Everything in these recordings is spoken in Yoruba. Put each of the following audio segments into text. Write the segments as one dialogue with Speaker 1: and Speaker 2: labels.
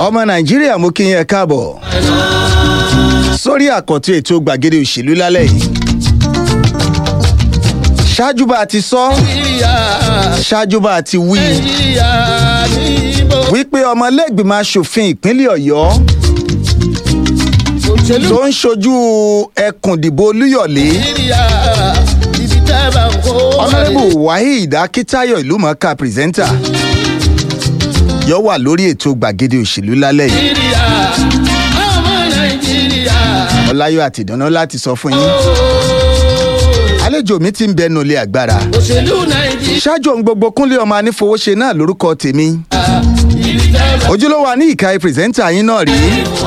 Speaker 1: ọmọ nàìjíríà mo kí yín ẹ káàbọ̀ sórí àkọ́tún ètò gbàgede òṣèlú lálẹ́ yìí ṣáájú bá a ti sọ ṣáájú bá a ti wí wípé ọmọlẹ́gbìmọ̀ asòfin ìpínlẹ̀ ọ̀yọ́ tó ń ṣojú ẹkùn ìdìbò olúyọ̀lé ọ̀nàrẹ́bù waheed akitayo ìlúmọ̀ọ́ká pírẹsẹ́ńtà yóò wà lórí ètò gbàgede òṣèlú lálẹ́ yìí ọláyọ̀ àti ìdáná láti sọ fún yín àlejò mi ti ń bẹnu ilé agbára ṣáájú ohun gbogbo kúnlé ọmọ anífowóṣe náà lórúkọ tèmi ojúlówó ní ìka pírẹsẹ́ńtà yín náà rí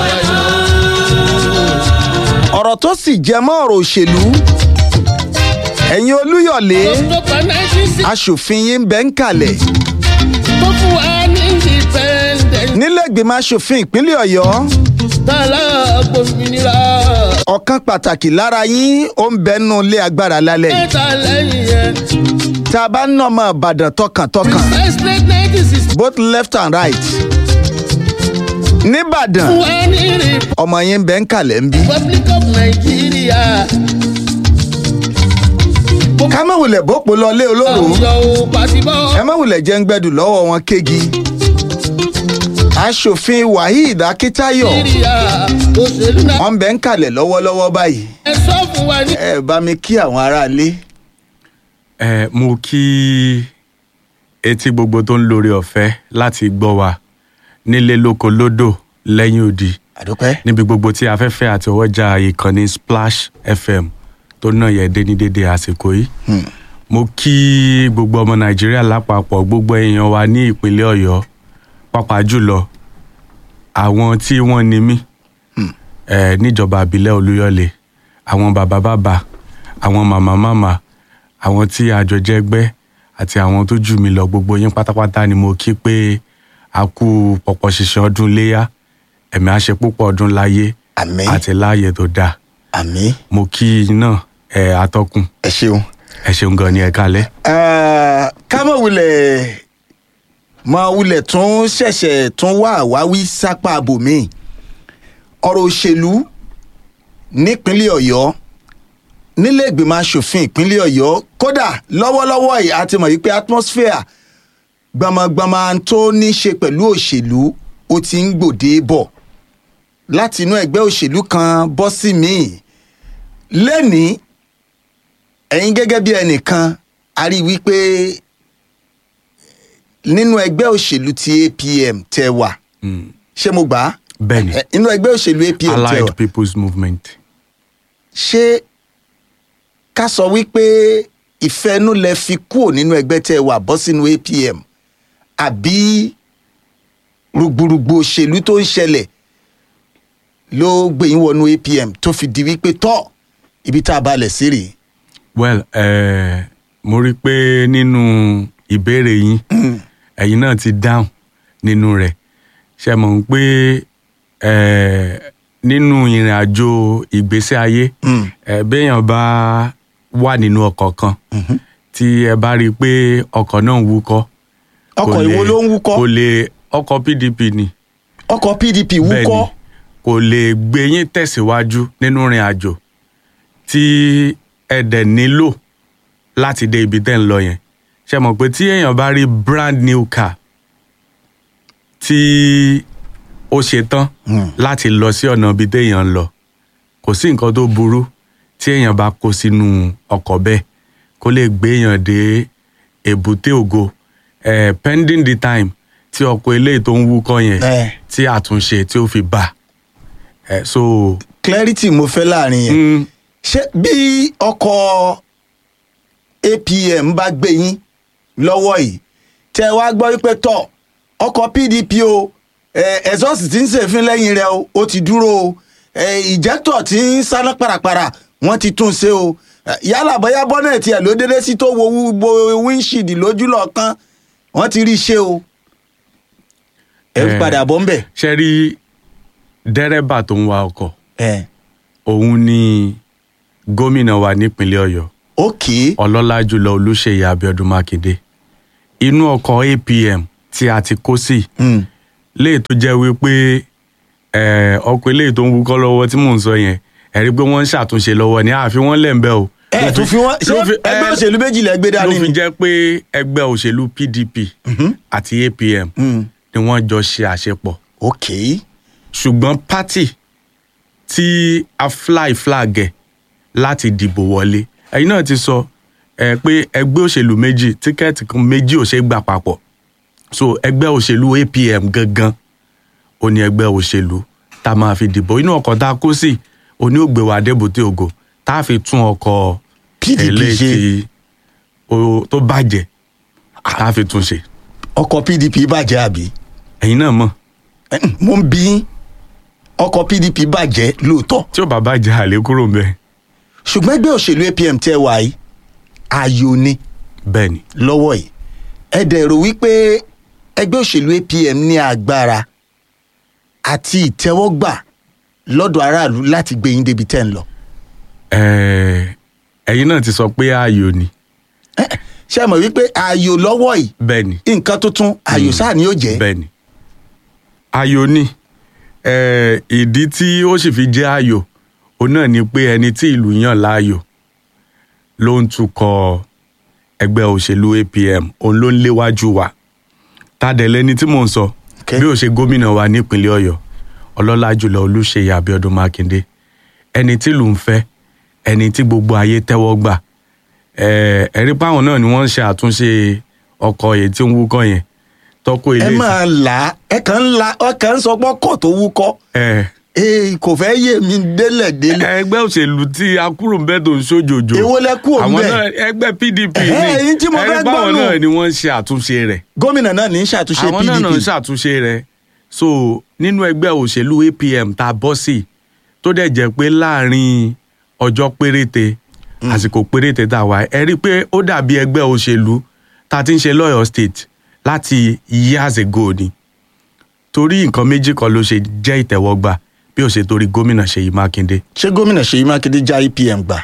Speaker 1: ọ̀rọ̀ tó sì jẹ mọ́ ọ̀rọ̀ òṣèlú ẹ̀yin olúyọ̀lé aṣòfin yín bẹ́ ń kalẹ̀ nílẹ̀gbìmọ̀ aṣòfin ìpínlẹ̀ ọ̀yọ́ ọ̀kan pàtàkì lára yín ó ń bẹnu ilé agbára lálẹ́ yìí tá a bá ń nà ọmọ ìbàdàn tọkàntọkàn both left and right nìbàdàn ọmọ yín bẹ́ ń kalẹ̀ ń bí. ká má wulẹ̀ bọ́pọ̀ lọ lé olóró ẹ má wulẹ̀ jẹ́ ń gbẹ́dùn lọ́wọ́ wọn kéegi aṣòfin waheed akitayo wọn bẹ ń kalẹ̀ lọ́wọ́lọ́wọ́ báyìí ẹ bá mi kí àwọn aráalé.
Speaker 2: ẹ mo kí etí gbogbo tó ń lórí ọ̀fẹ́ láti gbọ́ wa nílé lóko lódò lẹ́yìn odi
Speaker 1: àdúpẹ́.
Speaker 2: níbi gbogbo tí afẹ́fẹ́ àti ọwọ́jà ìkànnì splash fm tó náà yẹ dé ní dédé àsìkò yìí mo kí gbogbo ọmọ nàìjíríà lápapọ̀ gbogbo èèyàn wa ní ìpínlẹ̀ ọ̀yọ́ pàápàá jùlọ àwọn tí wọ́n ní mí eh, níjọba àbílẹ̀ olúyọ̀lé àwọn bàbá bàbá àwọn màmá màmá àwọn tí àjọ jẹ́gbẹ́ àti àwọn tó jù mí lọ gbogbo yín pátápátá ni mo kí pé a kú pọ̀pọ̀ ṣiṣẹ́ ọdún léyà ẹ̀mí àṣẹ púpọ̀ ọdún láyé
Speaker 1: àmín
Speaker 2: àti láàyè tó dáa
Speaker 1: àmín
Speaker 2: mo kí yín náà ẹ atọ́kùn
Speaker 1: ẹ ṣeun.
Speaker 2: ẹ ṣeun gan ni ẹ kálẹ̀.
Speaker 1: Eh, ká mọ̀ wulẹ̀ mọ̀ wulẹ̀ tún ṣẹ̀ṣẹ̀ tún wá àwáwí sápá abòmíì ọ̀rọ̀ òṣèlú nípínlẹ̀ ọ̀yọ́ nílé ìgbìmọ̀ asòfin ìpínlẹ̀ ọ̀yọ́ kódà lọ́wọ́lọ́wọ́ yìí a ti mọ̀ wípé atmosphere gbọmọgbọmọ tó ní ṣe pẹ̀lú òṣèlú ó ti ń gbòde bọ̀ láti inú ẹgbẹ́ òṣèlú kan bọ́ sí míì lẹ́nìí ẹ̀yin gẹ́gẹ́ bí ẹnìkan a rí i wípé nínú ẹgbẹ́ òṣèlú ti apm tẹ wà
Speaker 2: Mm.
Speaker 1: ṣé mo gbà á
Speaker 2: bẹ́ẹ̀ni
Speaker 1: Eh, nínú ẹgbẹ́ òṣèlú apm tẹ
Speaker 2: allied
Speaker 1: wà
Speaker 2: people's movement.
Speaker 1: ṣé ká sọ wípé ìfẹ́nú lẹ fi kúrò nínú ẹgbẹ́ tẹ wà bọ́ sínú apm àbí rúgbùrùgbù òṣèlú tó ń ṣẹlẹ̀ ló gbé yín wọnú apm tó fi di wípé tọ́ ibi tá a balẹ̀ sí rèé.
Speaker 2: well eh, mo rí i pé nínú ìbéèrè yín ẹ̀yin náà ti dáhùn nínú rẹ̀ ṣe mọ̀ ń pé eh, nínú ìrìn àjò ìgbésí ayé
Speaker 1: Mm.
Speaker 2: eh, béèyàn bá wà nínú ọkọ̀ kan tí ẹ bá rí i pé ọkọ̀ náà ń wúkọ́ kò
Speaker 1: ọkọ̀
Speaker 2: lè-
Speaker 1: ìwo ló ń wúkọ́
Speaker 2: kò lè ọkọ̀ pdp ni
Speaker 1: ọkọ̀ pdp
Speaker 2: bẹ́ẹ̀
Speaker 1: wúkọ́
Speaker 2: ni kò lè gbé yín tẹ̀síwájú nínú ìrìn àjò tí ẹ dẹ̀ nílò láti dé ibi tẹ́ ń lọ yẹn ṣe mọ̀ pé tí èèyàn bá rí brand new car tí ó ṣe tán
Speaker 1: Hmm.
Speaker 2: láti lọ sí ọ̀nà ibi téèyàn ń lọ kò sí nǹkan tó burú tí èèyàn bá kó sínú ọkọ̀ bẹ́ẹ̀ kó lè gbé èèyàn dé èbúté ògo eh, pending the time tí ọkọ̀ eléyìí tó ń wúkọ́ yẹn
Speaker 1: Eh.
Speaker 2: tí àtúnṣe tí ó fi bà ẹ so
Speaker 1: clarity mo fẹ́ láàrin yẹn
Speaker 2: mm,
Speaker 1: ṣé bí ọkọ̀ apm bá gbé yín lọ́wọ́ yìí tẹ́ ẹ wá gbọ́ wípé tọ̀ ọkọ̀ pdp o ẹ̀sọ́ọ̀sì tí ń ṣèfín lẹ́yìn rẹ̀ o ó ti dúró o ìjẹ́tọ̀ tí ń sáná parapara wọ́n ti tún ṣe o Eh, yálà bóyá bọ́nẹ̀tì ẹ̀ ló dédé sí tó wo wo windshield lójú lọ́ọ̀kan wọ́n ti rí i ṣe o ẹ
Speaker 2: Eh.
Speaker 1: padà bọ́ ń bẹ̀.
Speaker 2: ṣe rí dẹ́rẹ́bà tó ń wa ọkọ̀
Speaker 1: ẹ
Speaker 2: òun ni gómìnà wa nípínlẹ̀ ọ̀yọ́
Speaker 1: ok
Speaker 2: ọlọ́lá jùlọ olùṣeyẹ abiodun makinde inú ọkọ̀ apm tí a ti kó sí
Speaker 1: mm.
Speaker 2: léè tó jẹ́ wípé eh, ọkọ̀ eléyìí tó ń wúkọ́ lọ́wọ́ tí mò ń sọ yẹn ẹ̀rí pé wọ́n ń ṣàtúnṣe lọ́wọ́ ni àfi wọ́n lẹ̀ ń bẹ́ o.
Speaker 1: ẹ
Speaker 2: Ló
Speaker 1: tún fi wọn ṣé
Speaker 2: ló fi-
Speaker 1: ẹgbẹ́
Speaker 2: eh,
Speaker 1: òṣèlú méjì lẹ gbé
Speaker 2: ló
Speaker 1: dání
Speaker 2: fi
Speaker 1: ni.
Speaker 2: jẹ́ pé ẹgbẹ́ òṣèlú PDP àti APM
Speaker 1: Mm.
Speaker 2: ni wọ́n jọ ṣe àṣepọ̀
Speaker 1: ok
Speaker 2: ṣùgbọ́n pátì tí a fly flag ẹ̀ láti dìbò wọlé ẹ̀yin náà ti sọ ẹ pé ẹgbẹ́ òṣèlú méjì tíkẹ́ẹ̀tì kan méjì ò ṣe é gbà papọ̀ so ẹgbẹ́ òṣèlú APM gangan ó ní ẹgbẹ́ òṣèlú tá a máa fi dìbò inú ọkọ̀ tá a kó sí òní ò gbé wa débùté ògo tá a fi tún ọkọ̀
Speaker 1: PDP
Speaker 2: eléyìí
Speaker 1: ṣe.
Speaker 2: tí ó- tó bàjẹ́ tá a fi tún ṣe
Speaker 1: ọkọ̀ pdp bàjẹ́ àbí
Speaker 2: ẹ̀yin náà mọ̀
Speaker 1: Eh, mo ń bí yín. ọkọ̀ pdp bàjẹ́ lóòótọ́
Speaker 2: tí ò bá bàjẹ́ àlè kúrò ń bẹ́ẹ̀
Speaker 1: ṣùgbọ́n ẹgbẹ́ òṣèlú apm tẹ́ wà yìí ayò ni
Speaker 2: bẹ́ẹ̀ ni
Speaker 1: lọ́wọ́ yìí ẹ dẹ̀ rò wípé ẹgbẹ́ òṣèlú apm ní agbára àti ìtẹ́wọ́gbà lọ́dọ̀ aráàlú láti gbé yín débi tẹ́ ń lọ.
Speaker 2: Ẹ, ẹ̀yin náà ti sọ pé ààyò ni
Speaker 1: Eh, ṣé ẹ mọ̀ wípé ayò lọ́wọ́ yìí
Speaker 2: bẹ́ẹ̀ ni
Speaker 1: nǹkan tuntun ayò sáà ni yóò jẹ́.
Speaker 2: bẹ́ẹ̀ ni ààyò ni Ẹ, ìdí tí ó sì fi jẹ́ ààyò òun náà ni pé ẹni tí ìlú yàn láàyò ló ń tukọ̀ ẹgbẹ́ òṣèlú APM òun ló ń léwájú wa tàdẹ̀lẹ́ ni tí mò ń sọ
Speaker 1: Okay.
Speaker 2: bí ó ṣe gómìnà wa nípínlẹ̀ Ọ̀yọ́ ọlọ́lá jùlọ Olúṣèyí Abíọ́dún Mákindé ẹni tí ìlú ń fẹ́ ẹni tí gbogbo ayé tẹ́wọ́ gbà ẹ ẹ̀rí páwọn náà ni wọ́n ń ṣe àtúnṣe ọkọ̀ yìí tí ń wúkọ́ yẹn tọ́kọ̀
Speaker 1: ẹ
Speaker 2: ilé
Speaker 1: máa là á ẹ kàn ń la ẹ kàn ń sọ pé ọkọ̀ tó wúkọ́
Speaker 2: ẹ
Speaker 1: ee kò fẹ́ yé mi délẹ̀ délẹ̀.
Speaker 2: ẹgbẹ́ òṣèlú tí akúrò ń bẹ́ tó ń ṣojòjò
Speaker 1: Èwo lẹ kúrò
Speaker 2: àwọn
Speaker 1: ńbẹ̀?
Speaker 2: náà ẹgbẹ́ PDP
Speaker 1: Ẹ̀hẹ́,
Speaker 2: ni
Speaker 1: èyí tí mo fẹ́
Speaker 2: ẹ̀rí
Speaker 1: gbọ́
Speaker 2: páwọn
Speaker 1: nù.
Speaker 2: náà ni wọ́n ń ṣe àtúnṣe rẹ̀
Speaker 1: gómìnà náà ní í ṣàtúnṣe
Speaker 2: àwọn náà náà ń
Speaker 1: pdp
Speaker 2: ṣàtúnṣe rẹ̀ so nínú ẹgbẹ́ òṣèlú APM tá a bọ́ sí tó dẹ̀ jẹ́ pé láàrin ọjọ́ péréte àsìkò péréte tá a wà ẹ rí i pé ó dàbí ẹgbẹ́ òṣèlú tá a ti ń ṣe lọ́yọ̀ state láti years ago ni torí nǹkan méjì kan ló ṣe jẹ́ ìtẹ́wọ́gbà bí ó ṣe torí gómìnà Ṣèyí Mákindé
Speaker 1: ṣé gómìnà ṣèyí mákindé já apm gbà.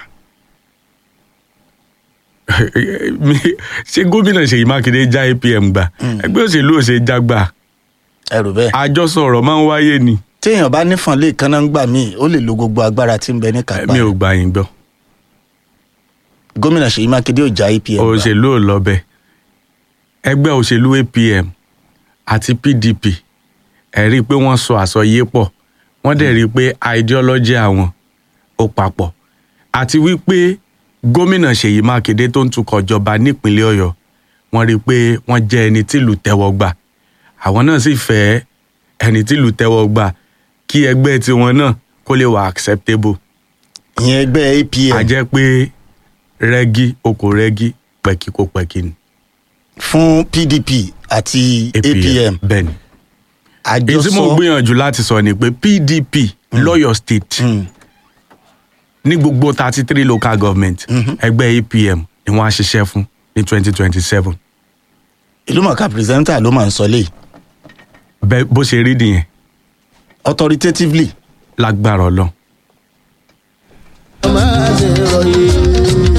Speaker 2: Mi- ṣé gómìnà Ṣèyí Mákindé já APM gbà ẹgbẹ́ òṣèlú ò ṣe já gbà
Speaker 1: ẹ rò bẹ́ẹ̀.
Speaker 2: àjọsọ ọ̀rọ̀ máa ń wáyé ni
Speaker 1: téèyàn bá nífọ̀n lè kánná ń gbà míì ó lè lo gbogbo agbára tí ń bẹ ní kápá
Speaker 2: mi ò gbà yín gbọ́
Speaker 1: gómìnà ṣèyí mákindé ò já apm gbà.
Speaker 2: òṣèlú ò lọ bẹ́ẹ̀ ẹgbẹ́ òṣèlú APM àti PDP ẹ rí i pé wọ́n sọ àsọyé pọ̀ wọ́n dẹ̀ rí i pé ideology àwọn ó papọ̀ àti wípé gómìnà Ṣèyí Mákindé tó ń tukọ̀ jọba nípínlẹ̀ Ọ̀yọ́ wọ́n rí i pé wọ́n jẹ́ ẹni tìlú tẹ́wọ́ gbà àwọn náà sì fẹ́ ẹni tìlú tẹ́wọ́ gbà kí ẹgbẹ́ tiwọn náà kó lè wà acceptable
Speaker 1: ìyẹn ẹgbẹ́ apm
Speaker 2: a jẹ́ pé rẹ́gí oko rẹ́gí pẹ̀kí kó pẹ̀kí ni
Speaker 1: fún pdp àti apm
Speaker 2: bẹ́ẹ̀ ni èyí tí mo
Speaker 1: àjọsọ
Speaker 2: gbìyànjú láti sọ ni pé PDP lọ́yọ̀ state
Speaker 1: Mm.
Speaker 2: ní gbogbo thirty three local government ẹgbẹ́ APM ni wọ́n á ṣiṣẹ́ fún ní twenty twenty seven
Speaker 1: ìlúmọ̀ọ́ká pírẹsẹ́ńtà ló máa ń sọ léyìí
Speaker 2: bẹ́ẹ̀ bó ṣe rí nìyẹn
Speaker 1: authoritatively
Speaker 2: lágbára Ọlọ́run.
Speaker 3: máa ṣe ròyìn.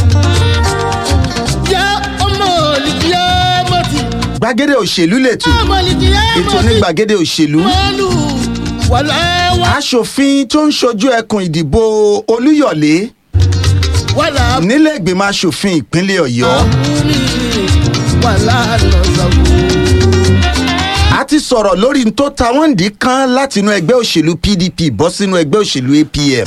Speaker 3: yá ọmọ olùkíyà mọ́tì.
Speaker 1: gbàgede òṣèlú lètò
Speaker 3: ọmọ olùkíyà
Speaker 1: ètò
Speaker 3: mọ́tì.
Speaker 1: ní gbàgede òṣèlú
Speaker 3: mọ́lù wàlá wà.
Speaker 1: aṣòfin tó ń ṣojú ẹkùn ìdìbò olúyọ̀lé
Speaker 3: wàlá
Speaker 1: nílẹ̀ ìgbìmọ̀ aṣòfin ìpínlẹ̀ ọ̀yọ́
Speaker 3: àbúrì wàlá lọ́sàbù.
Speaker 1: a ti sọ̀rọ̀ lórí n tó ta wọ́n dì kan látinú ẹgbẹ́ òṣèlú pdp bọ́ sínú ẹgbẹ́ òṣèlú apm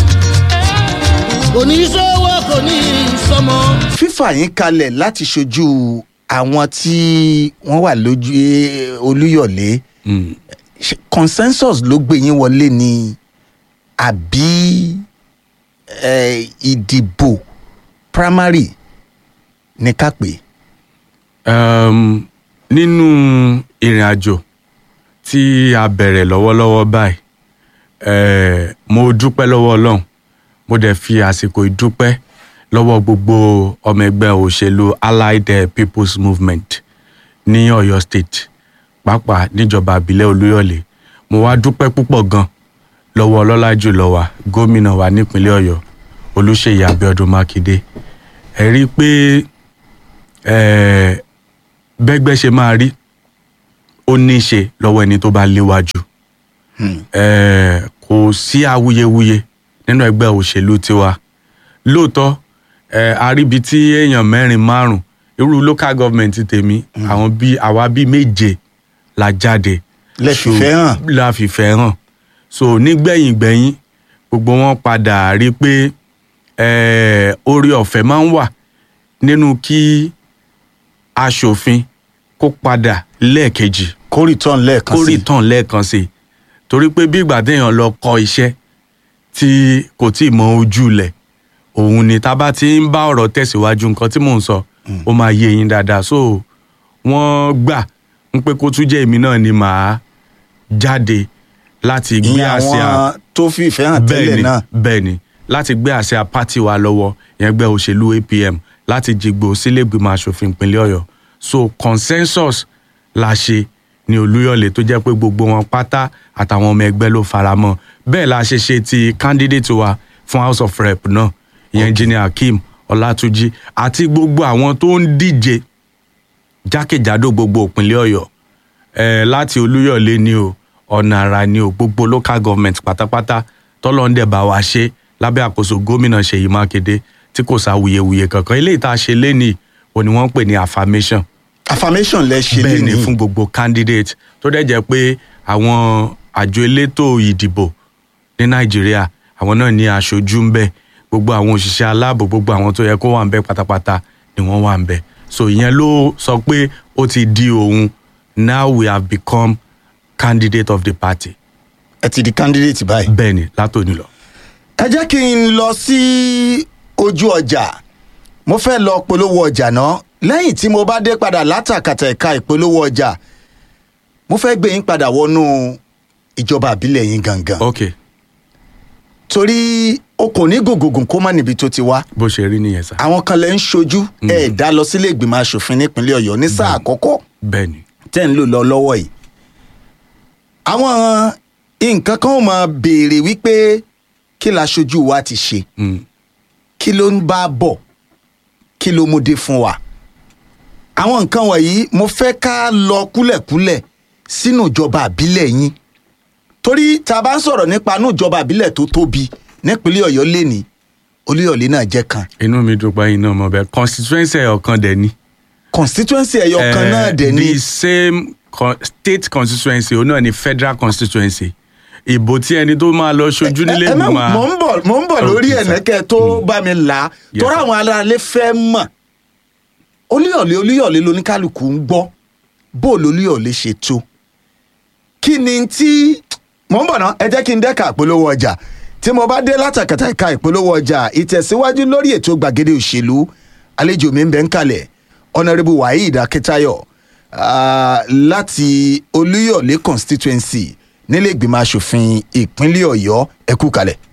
Speaker 3: oníṣòwò kò ní sọmọ.
Speaker 1: fífà yín kalẹ̀ láti ṣojú àwọn tí wọ́n wà lójú eh, olúyọ̀lé
Speaker 2: Mm.
Speaker 1: ṣe consensus ló gbé yín wọlé ni àbí eh, ìdìbò primary ní ká pè é.
Speaker 2: um, nínú ìrìn àjò tí a bẹ̀rẹ̀ lọ́wọ́lọ́wọ́ báyìí eh, mo dúpẹ́ lọ́wọ́ Ọlọ́run mo dẹ̀ fi àsìkò ìdúpẹ́ lọ́wọ́ gbogbo ọmọ ẹgbẹ́ òṣèlú Allied eh, People's Movement ní Ọ̀yọ́ State pàápàá níjọba àbílẹ̀ Olúyọ̀lé mo wá dúpẹ́ púpọ̀ gan lọ́wọ́ ọlọ́lá jùlọ wa gómìnà wa nípínlẹ̀ Ọ̀yọ́ Olúṣèyí Abíọ́dún Mákindé ẹ rí i pé eh, bẹ́gbẹ́ ṣe máa rí ó ní í ṣe lọ́wọ́ ẹni tó bá léwájú Eh, kò sí awuyewuye nínú ẹgbẹ́ òṣèlú tiwa lóòótọ́ eh, àríbi tí èèyàn mẹ́rin márùn irú local government tèmi àwọn bíi àwa bíi méje la jáde
Speaker 1: Lẹ
Speaker 2: So,
Speaker 1: fìfẹ́ hàn.
Speaker 2: la fìfẹ́ hàn so nígbẹ̀yìn gbẹ̀yìn gbogbo wọn padà rí pé eh, orí ọ̀fẹ́ máa ń wà nínú kí aṣòfin kó padà lẹ́ẹ̀kejì
Speaker 1: kó return lẹ́ẹ̀kan
Speaker 2: kó
Speaker 1: sí
Speaker 2: rí tàn lẹ́ẹ̀kan sí i torí pé bí ìgbà téèyàn lọ kọ́ iṣẹ́ tí kò tí ì mọ ojú lẹ̀ òun ni tá a bá ti ń bá ọ̀rọ̀ tẹ̀síwájú nǹkan tí mò ń sọ ó máa yé yín dáadáa so wọ́n gbà ń pé kó tún jẹ́ èmi náà ni màá jáde láti gbé
Speaker 1: ìyẹn
Speaker 2: àsíá
Speaker 1: àwọn tó fi ìfẹ́ hàn tẹ́lẹ̀
Speaker 2: bẹ́ẹ̀ni
Speaker 1: náà
Speaker 2: bẹ́ẹ̀ni láti gbé àsíá pátì wa lọ́wọ́ ìyẹn gbé òṣèlú apm láti jìgbò sílẹ̀gbìmọ̀ asòfin ìpínlẹ̀ ọ̀yọ́ so consensus la ṣe ní olúyọ̀lé tó jẹ́ pé gbogbo wọn pátá àtàwọn ọmọ ẹgbẹ́ ló fara mọ́ bẹ́ẹ̀ la ṣe ṣe ti candidate wa fún house of rep náà ìyẹn engineer akeem ọlátúnjì àti gbogbo àwọn tó ń díje jákèjádò gbogbo ìpínlẹ̀ ọ̀yọ́ eh, láti olúyọ̀lé ni o ọ̀nà àrà ni o gbogbo local government pátápátá tọ́lọ́ndẹ̀ bá wa ṣe lábẹ́ àkóso gómìnà ṣèyí mákindé tí kò sáwuyewuye kankan eléyìí tá a ṣe lénìí o ni wọ́n ń pè ní affirmation
Speaker 1: affirmation lẹ ṣe
Speaker 2: bẹ́ẹ̀ ni
Speaker 1: lénìí
Speaker 2: fún gbogbo candidate tó dẹ̀ jẹ́ pé àwọn àjọ elétò ìdìbò ní nàìjíríà àwọn náà ní aṣojú ń bẹ gbogbo àwọn òṣìṣẹ́ aláàbò gbogbo àwọn tó yẹ kó wà ń bẹ pátápátá ni wọ́n wà ń bẹ so ìyẹn ló sọ pé ó ti di òun now we have become candidate of the party
Speaker 1: ẹ ti di candidate báyìí.
Speaker 2: bẹ́ẹ̀ ni látòní lọ.
Speaker 1: ẹ jẹ́ kí n lọ sí ojú ọjà mo fẹ́ lọ polówó ọjà náà lẹ́yìn tí mo bá dé padà látàkàtà ẹ̀ka ìpolówó ọjà mo fẹ́ gbé yín padà wọnú ìjọba àbílẹ̀ yín gangan
Speaker 2: ok
Speaker 1: torí o kò ní gògògùn kó má níbi tó ti wá
Speaker 2: bó ṣe rí nìyẹn sá
Speaker 1: àwọn kan lẹ ń ṣojú ẹ dá lọ sílé ìgbìmọ̀ asòfin nípínlẹ̀ ọ̀yọ́ ní sáà àkọ́kọ́
Speaker 2: bẹ́ẹ̀ ni
Speaker 1: tẹ́ ń lò lọ lọ́wọ́ yìí. àwọn nǹkan kan ó máa béèrè wípé kí la ṣojú wa ti ṣe
Speaker 2: Mm.
Speaker 1: kí ló ń bá bọ̀ kí ló mú dé fún wa. àwọn nǹkan wọ̀nyí mo fẹ́ ká lọ kúlẹ̀kúlẹ̀ sínú ìjọba àbílẹ̀ yín torí tá a bá ń sọ̀rọ̀ nípa inú ìjọba àbílẹ̀ tó tóbi nípínlẹ̀ ọ̀yọ́ lẹ́ni olúyọ̀lé náà jẹ́ kan
Speaker 2: inú mi dùn pé iná ọmọ bẹ́ẹ̀ constituency ọ̀kan dẹ̀ ni.
Speaker 1: constituency ẹ̀yọ kan náà dẹ̀ ní
Speaker 2: the same con state constituency òun náà ni federal constituency ìbò tí ẹni tó máa lọ ṣojú nílé
Speaker 1: ẹ má
Speaker 2: ìgbìmọ̀
Speaker 1: mò ń bọ̀ mò ń bọ̀ lórí
Speaker 2: Okay, sir.
Speaker 1: ẹ̀nẹ́kẹ́ tó bá mi là á
Speaker 2: Yes,
Speaker 1: torí
Speaker 2: sir.
Speaker 1: àwọn aráalé fẹ́ mọ̀ olúyọ̀lé olúyọ̀lé lóníkálukú ń gbọ́ bó olúyọ̀lé ṣe tó kí ni tí mò ń bọ̀ ná ẹ jẹ́ kí n dẹ́ka ìpolówó ọjà tí mo bá dé látàkàtà ìka ìpolówó ọjà ìtẹ̀síwájú lórí ètò gbàgede òṣèlú àlejò mi ń bẹ ń kalẹ̀ honourable waheed akitayo ah, láti olúyọ̀lé constituency nílé ìgbìmọ̀ asòfin ìpínlẹ̀ ọ̀yọ́ ẹ kú kalẹ̀.